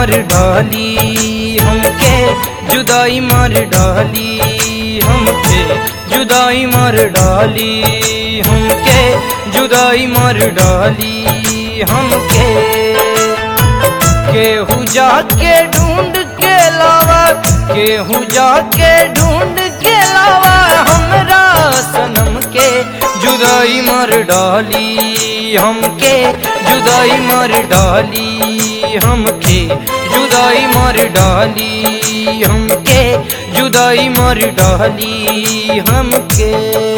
मार डाली हमके जुदाई मार डाली हमके जुदाई मार डाली हमके जुदाई मार डाली हमके केहू जाके ढूंढ के लावा केहू जाके ढूंढ के लावा हमरा सनम के जुदाई मार डाली हमके जुदाई मार डाली हमके जुदाई मार डाली हमके जुदाई मार डाली हमके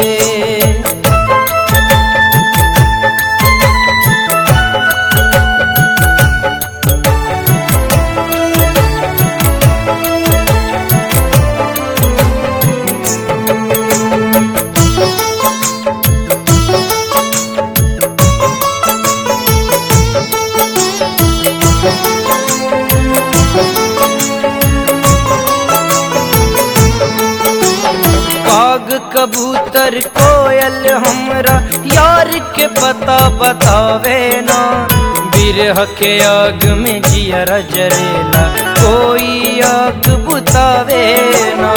काग कबूतर कोयल हमरा यार के पता बतावे ना बिरह के आग में जियरा जरेला कोई आग बुतावे ना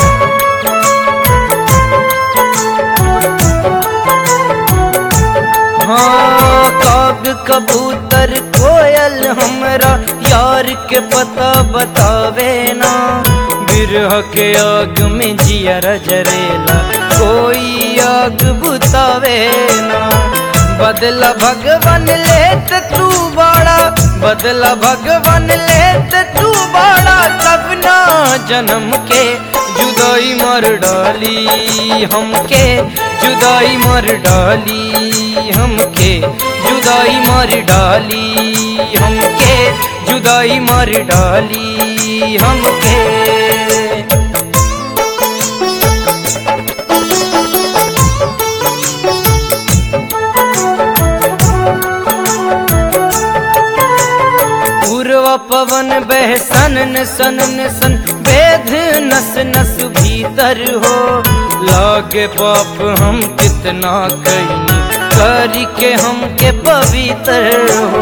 हाँ काग कबूतर कोयल हमरा यार के पता बतावे ना बिरह के आग में जियर जरेला कोई आग बुतावे ना बदला भगवान लेत तू बड़ा बदला भगवान लेत तू बड़ा तब ना जन्म के जुदाई मर डाली हमके जुदाई मर डाली हमके जुदाई मर डाली हमके जुदाई मर डाली हमके पूर्व पवन बह सन सन सन वेद नस नस भीतर हो लागे पाप हम कितना कहीं करी के हमके पवित्र हो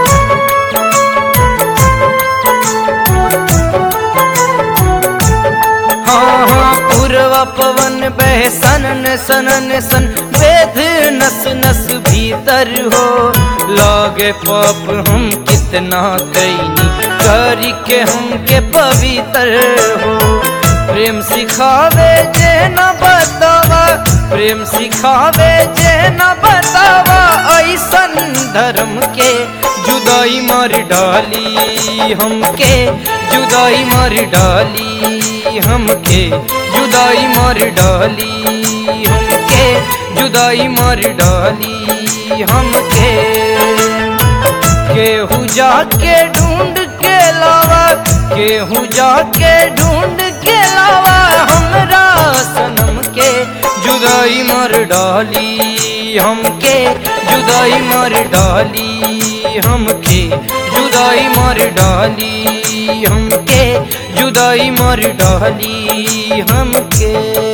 हाँ हाँ पूर्व पवन बह सन सन सन वेद नस नस भीतर हो लागे पाप हम कितना कैनी करी के हमके पवित्र हो प्रेम सिखावे जे न बतावा प्रेम सिखावे जे न बतावा ऐसन धर्म के जुदाई मार डाली हमके जुदाई मार डाली हमके जुदाई मार डाली हमके जुदाई मार डाली हमके केहू जाके ढूंढ के लावा केहू जाके ढूंढ के लावा हमरा सनम के जुदाई मार डाली हमके जुदाई मार डाली हमके जुदाई मार डाली हमके जुदाई मार डाली हमके